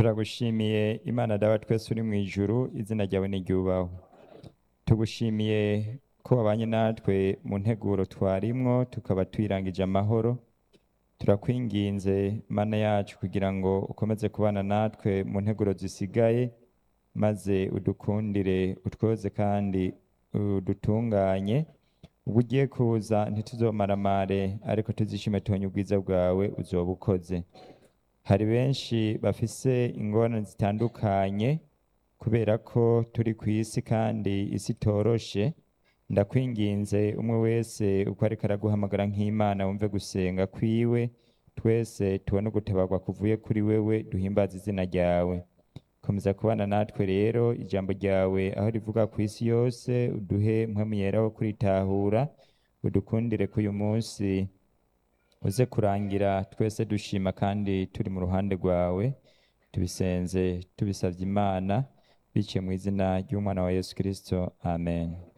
turagushimiye imana dawa twese uri mu ijuru izina ryawe niryubahwe tugushimiye ko wabanye natwe mu nteguro twarimwo tukaba twirangije amahoro turakwinginze mana yacu kugira ngo ukomeze kubana natwe mu nteguro zisigaye maze udukundire utwoze kandi udutunganye ubwo ugiye kuza ntituzomaramare ariko tuzishime tubonye ubwiza bwawe uzoba ukoze hari benshi bafise ingorane zitandukanye kubera ko turi ku isi kandi isi itoroshe ndakwinginze umwe wese uko ariko araguhamagara nk'imana wumve gusenga kwiwe twese tubone ugutabarwa kuvuye kuri wewe duhimbaza izina ryawe komeza kubana natwe rero ijambo ryawe aho rivuga ku isi yose uduhe mpwemu yera wo kuritahura udukundire ko uyu munsi uze kurangira twese dushima kandi turi mu ruhande rwawe tubisenze tubisabye imana biciye mu izina ry'umwana wa yesu kirisito amen